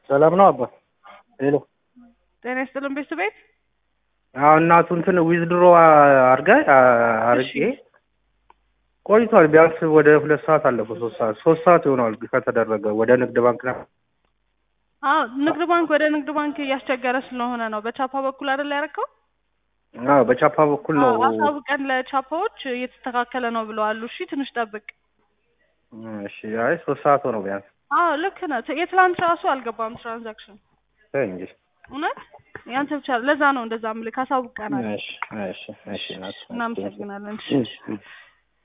ሰላም ነው አባ? ሄሎ ጤና ይስጥልን ቤተሰቤት አዎ እናቱ እንትን ዊዝድሮ አርጋ አርጌ ቆይቷል። ቢያንስ ወደ ሁለት ሰዓት አለፈው። ሶስት ሰዓት ሶስት ሰዓት ይሆናል ከተደረገ ወደ ንግድ ባንክ ነው። አዎ ንግድ ባንክ ወደ ንግድ ባንክ እያስቸገረ ስለሆነ ነው። በቻፓ በኩል አይደል ያደረከው? አዎ በቻፓ በኩል ነው። አዎ አሳውቀን ለቻፓዎች እየተስተካከለ ነው ብለዋል። እሺ ትንሽ ጠብቅ። እሺ አይ ሶስት ሰዓት ሆነው ቢያንስ አዎ ልክ ነህ። የትላንት ራሱ አልገባም ትራንዛክሽን ተይ እንጂ። እውነት ያንተ ብቻ ለዛ ነው እንደዛ ምልክ አሳውቀናል። እሺ እሺ እሺ እናት እናመሰግናለን። እሺ እሺ